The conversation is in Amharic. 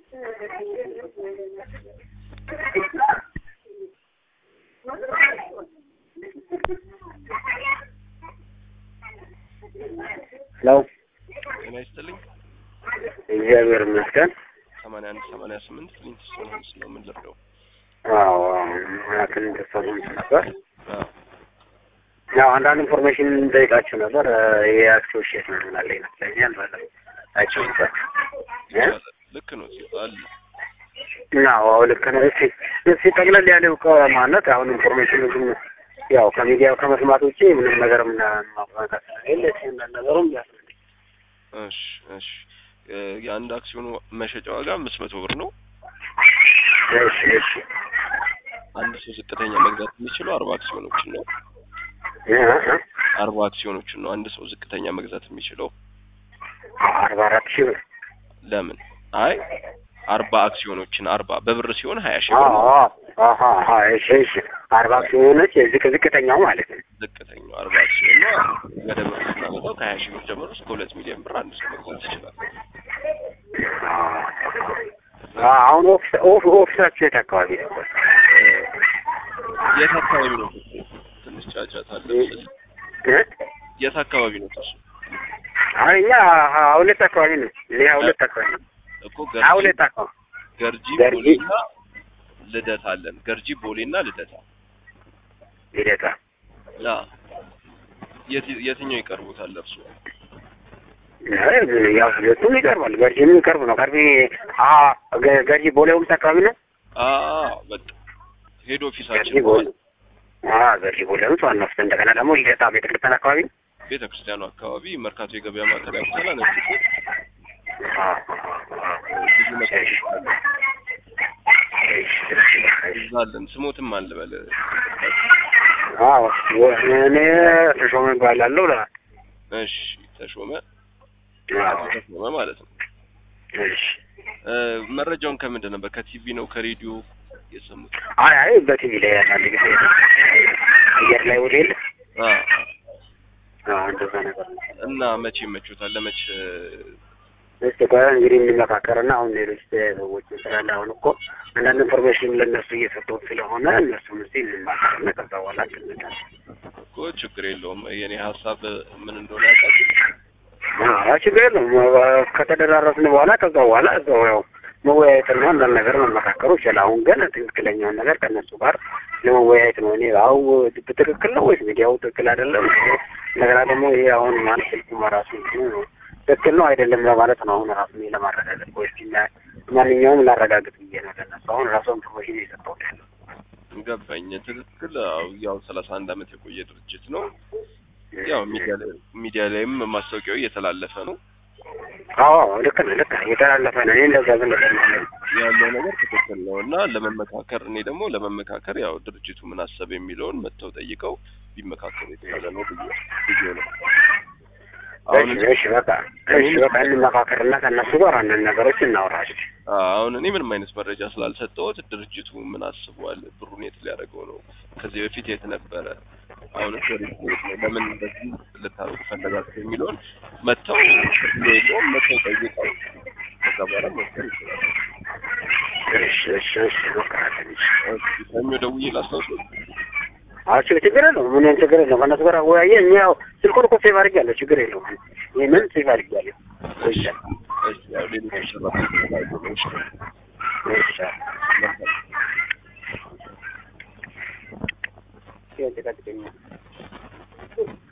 ሄሎ ጤና ይስጥልኝ። እግዚአብሔር ይመስገን። ሰማንያ አንድ ሰማንያ ስምንት ክሊንት ስቶን ሆምስ ነው የምንለብደው። አዎ ምክንያቱም ተሰሙ ነበር። አዎ ያው አንዳንድ ኢንፎርሜሽን እንጠይቃችሁ ነበር። ይሄ አክሲዮን ሼር ነው ምናለ ይመስለኛል ማለት አይቼው ነበር። ይቻላል። ልክ ነው አለ አዎ ልክ ነው። እስኪ እስኪ ጠቅለል ያለው ማለት አሁን ኢንፎርሜሽን ግን ያው ከሚዲያው ከመስማት ውጪ ምንም ነገር ምን ማውቃት ስለሌለ እስኪ አንዳንድ ነገሩም ያስፈልግ እሺ እሺ እ የአንድ አክሲዮን መሸጫ ዋጋ አምስት መቶ ብር ነው። እሺ እሺ አንድ ሰው ዝቅተኛ መግዛት የሚችለው አርባ አክሲዮኖችን ነው። እ እ አርባ አክሲዮኖችን ነው አንድ ሰው ዝቅተኛ መግዛት የሚችለው። አርባ አራት ሺህ ብር ለምን? አይ አርባ አክሲዮኖችን አርባ በብር ሲሆን ሀያ ሺህ አዎ ብር ነው። አዎ አዎ እሺ እሺ አርባ ሲሆነች ዝቅ ዝቅተኛው ማለት ነው። ዝቅተኛው አርባ አክሲዮን ነው። ወደ ብር ስናመጣው ከሀያ ሺህ ብር ጀምሮ እስከ ሁለት ሚሊዮን ብር አንድ ሰው መግዛት ይችላል። አዎ አሁን ኦፊስ ኦፍ ኦፊሳችሁ የት አካባቢ ነው? እ የት አካባቢ ነው? ትንሽ ጫጫታ አለ መሰለኝ። እ የት አካባቢ ነው እሱ? አይ እኛ ሀያ ሁለት አካባቢ ነው። እኔ ሀያ ሁለት አካባቢ ነው። እኮ ሀያ ገርጂ ሁለት አካባቢ ገርጂ ገርጂ። ቦሌና ልደታ አለን። ገርጂ ቦሌና ልደታ። ልደታ ያ የት የትኛው ይቀርቡታል እርሱ? አይ ያው ሁለቱም ይቀርባል። ገርጂም ይቀርብ ነው። ገርጂ አ ገ- ገርጂ ቦሌ ሆምስ አካባቢ ነው። አ በቃ ሄድ ገርጂ ኦፊሳችን ቦሌ አ ገርጂ ቦሌ ሆምስ ዋና ኦፊስ እንደገና ደግሞ ልደታ ቤተክርስቲያን አካባቢ ነው። ቤተ ክርስቲያኑ አካባቢ መርካቶ የገበያ ማዕከል ያውቁታል። ነጭ ሱቅ አ አ ብዙ መሳቶች አሉ። እሺ እሺ እሺ እዛ አለን። ስሞትም አልበል አዎ እኔ ተሾመ እባላለሁ። ላ እሺ ተሾመ አዎ ተሾመ ማለት ነው። እሺ እ መረጃውን ከምንድን ነበር? ከቲቪ ነው ከሬዲዮ የሰሙት? አይ አይ በቲቪ ላይ ያለ ጊዜ አየር ላይ ወደ የለ አ አዎ እንደዛ ነገር ነው። እና መቼ ይመቹታል? ለመቼ እስቲ ቆይ እንግዲህ እንመካከርና አሁን ሌሎች ሰዎች ስላለ አሁን እኮ አንዳንድ ኢንፎርሜሽን ለእነሱ እየሰጠሁት ስለሆነ እነሱም እስቲ እንማከርና ከዛ በኋላ እንገናኛለን። እኮ ችግር የለውም። የኔ ሀሳብ ምን እንደሆነ ያውቃል። አዎ ችግር የለውም። ከተደራረስን በኋላ ከዛ በኋላ እዛው ያው መወያየትና አንዳንድ ነገር መመካከሩ ይችላል። አሁን ግን ትክክለኛውን ነገር ከእነሱ ጋር ለመወያየት ነው። እኔ አው ትክክል ነው ወይስ ሚዲያው ትክክል አይደለም? እንደገና ደግሞ ይሄ አሁን ማለት ስልኩ ራሱ ነው ትክክል ነው አይደለም ለማለት ነው። አሁን ራሱ እኔ ለማረጋገጥ ወይስ ማንኛውም ላረጋግጥ ብዬ ነው ለእነሱ አሁን ራሱ ኢንፎርሜሽን የሰጠሁት ያለው። ገባኝ። ትክክል። አዎ ያው ሰላሳ አንድ አመት የቆየ ድርጅት ነው። ያው ሚዲያ ላይ ሚዲያ ላይም ማስታወቂያው እየተላለፈ ነው አዎ ልክ ነው ልክ ነው የተላለፈ ነው። እኔ እንደዛ ዝም ብለን ነው ያለው ነገር ትክክል ነው እና ለመመካከር እኔ ደግሞ ለመመካከር ያው ድርጅቱ ምን አሰብ የሚለውን መጥተው ጠይቀው ቢመካከሩ የተሻለ ነው ብዬ ብዬ ነው። አሁን እሺ እሺ በቃ እሺ በቃ እንመካከርና ከእነሱ ጋር አንዳንድ ነገሮች እናውራለን። አሁን እኔ ምንም አይነት መረጃ ስላልሰጠሁት ድርጅቱ ምን አስቧል፣ ብሩን የት ሊያደርገው ነው፣ ከዚህ በፊት የት ነበረ፣ አሁን ሪፖርት ነው፣ ለምን እንደዚህ ልታደርጉ ፈለጋችሁ የሚለውን መጥተው ችግር የለውም መጥተው ጠይቀው ከዛ በኋላ መወሰን ይችላል። እሺ እሺ እሺ በቃ ትንሽ ሰኞ ደውዬ ላስታውሱ። አዎ ችግር ችግር የለውም። ምንም ችግር የለውም። ከእነሱ ጋር አወያየ እኛ ያው ስልኩን እኮ ሴቭ አድርጌያለሁ። ችግር የለውም። ይህንን ሴቭ አድርጌያለሁ። እሺ እሺ ያው ሌሎች ሰራተኞች ስላሉ ነው። እሺ እሺ መልካም ይሄን ተቀጥቅኛል